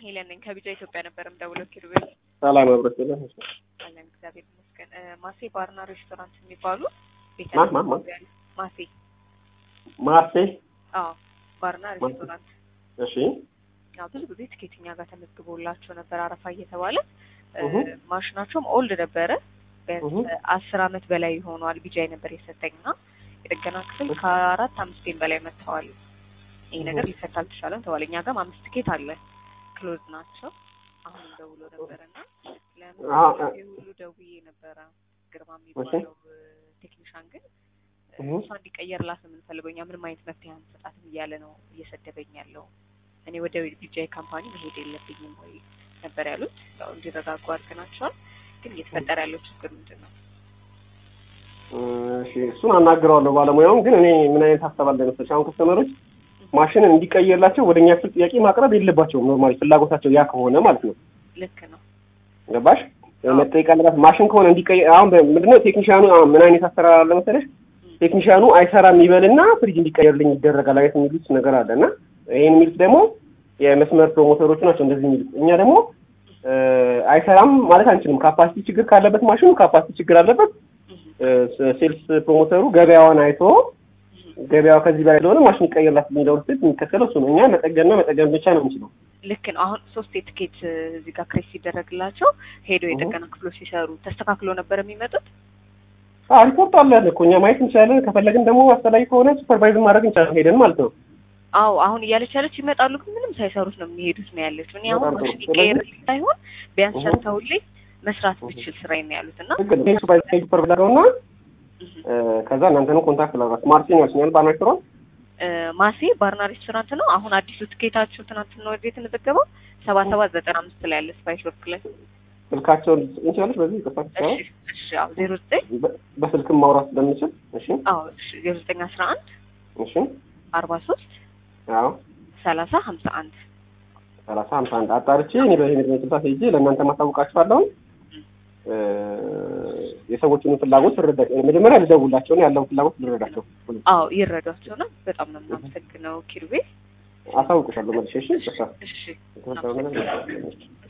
ሄለን ነኝ ከቢጫ ኢትዮጵያ ነበር የምደውለው። ኪሩቤል ሰላም አብረት የለም አለን እግዚአብሔር ይመስገን። እ፣ ማሴ ባርና ሬስቶራንት የሚባሉ ቤተ ማ- ማ- ማ? ማሴ ማርሴ አዎ ባርና ሬስቶራንት እሺ ያው ብዙ ጊዜ ትኬት እኛ ጋር ተመዝግቦላቸው ነበር አረፋ እየተባለ እ፣ እሁ። ማሽናቸውም ኦልድ ነበረ ቢያንስ እሁ። አስር አመት በላይ ሆኗል። ቢጃይ ነበር የሰጠኝና የጥገና ክፍል ከአራት አምስት ጌም በላይ መጥተዋል። ይሄ እሁ። ነገር ሊፈታ አልተቻለም ተባለ። እኛ ጋርም አምስት ትኬት አለ ክሎዝ ናቸው። አሁን ደውሎ ነበረና ለምን አ- ጊዜ ሁሉ ደውዬ ነበረ ግርማ የሚባለው ቴክኒሻን ግን እሁ። እሷ እንዲቀየርላት ነው የምንፈልገው እኛ ምንም አይነት መፍትሄ አንሰጣትም እያለ ነው እየሰደበኝ ያለው። እኔ ወደ ቢጃይ ካምፓኒ መሄድ የለብኝም ወይ ነበር ያሉት። ያው እንዲረጋጉ አድርገናቸዋል። ግን እየተፈጠረ ያለው ችግር ምንድን ነው? እሺ እሱን አናግረዋለሁ ባለሙያውን። ግን እኔ ምን አይነት ሀሳብ አለ መሰለሽ፣ አሁን ከስተመሮች ማሽንን እንዲቀየርላቸው ወደ እኛ ክፍል ጥያቄ ማቅረብ የለባቸውም። ኖርማሊ ፍላጎታቸው ያ ከሆነ ማለት ነው። ልክ ነው። ገባሽ? መጠየቅ አለባት ማሽን ከሆነ እንዲቀየር። አሁን ምንድነው ቴክኒሻኑ አሁን ምን አይነት አሰራር አለ መሰለሽ፣ ቴክኒሻኑ አይሰራም ይበልና ፍሪጅ እንዲቀየርልኝ ይደረጋል አይነት የሚሉት ነገር አለ እና ይህን የሚሉት ደግሞ የመስመር ፕሮሞተሮቹ ናቸው እንደዚህ የሚሉት። እኛ ደግሞ እ፣ አይሰራም ማለት አንችልም። ካፓሲቲ ችግር ካለበት ማሽኑ ካፓሲቲ ችግር አለበት። እህ፣ ሴልስ ፕሮሞተሩ ገበያዋን አይቶ ገበያው ከዚህ በላይ ስለሆነ ማሽን ይቀየርላት የሚለው ስት የሚከተለው እሱ ነው። እኛ መጠገንና መጠገን ብቻ ነው የምንችለው። ልክ ነው። አሁን ሶስት የትኬት እዚህ ጋር ክሬስ ሲደረግላቸው ሄደው የጥገና ክፍሎች ሲሰሩ ተስተካክሎ ነበር የሚመጡት። አዎ ሪፖርት አለ እኮ እኛ ማየት እንችላለን። ከፈለግን ደግሞ አስፈላጊ ከሆነ ሱፐርቫይዝ ማድረግ እንችላለን ሄደን ማለት ነው። አዎ አሁን እያለች ያለች ይመጣሉ፣ ግን ምንም ሳይሰሩት ነው የሚሄዱት ነው ያለችው። እኔ አሁን በጣም ጥሩ። ማሽን ይቀየርልኝ ሳይሆን ቢያንስ እሁ። ሰርተውልኝ መስራት ብችል ስራዬ ነው ያሉት እና ችግር ነው። ሱፐርቫይዝ ሱፐርቫይዝ አድርገውና እህ፣ እ፣ ከዛ እናንተንም ኮንታክት ላድርጋችሁ። ማርሲን ያልሽኛል ባናሽሮን እ፣ ማሴ ባርና ሬስቶራንት ነው። አሁን አዲሱ ትኬታችሁ ትናንትና ወደ የተመዘገበው ሰባ ሰባት ዘጠና አምስት ላይ ያለ ስፓይስ ወርክ ላይ ስልካቸውን ልትሰጪኝ ትችላለች። በዚህ ይቅርታ እሺ፣ እሺ። አዎ ዜሮ ዘጠኝ በ- በስልክም ማውራት ስለምንችል እሺ፣ አዎ እሺ፣ ዜሮ ዘጠኝ አስራ አንድ እሺ፣ አርባ ሶስት አዎ ሰላሳ ሀምሳ አንድ ሰላሳ ሀምሳ አንድ አጣርቼ እኔ በሄድ ስልሳ ሄጄ ለእናንተ ማሳውቃችኋለሁ። እ፣ የሰዎችን ፍላጎት ልረዳ መጀመሪያ ልደውላቸው ነው ያለውን ፍላጎት ልረዳቸው። አዎ ይረዷቸው ነው። በጣም ነው የምናመሰግነው ኪሩቤ። አሳውቅሻለሁ መልሼ። እሺ፣ ይቅርታ እሺ የተፈጠረው ነገር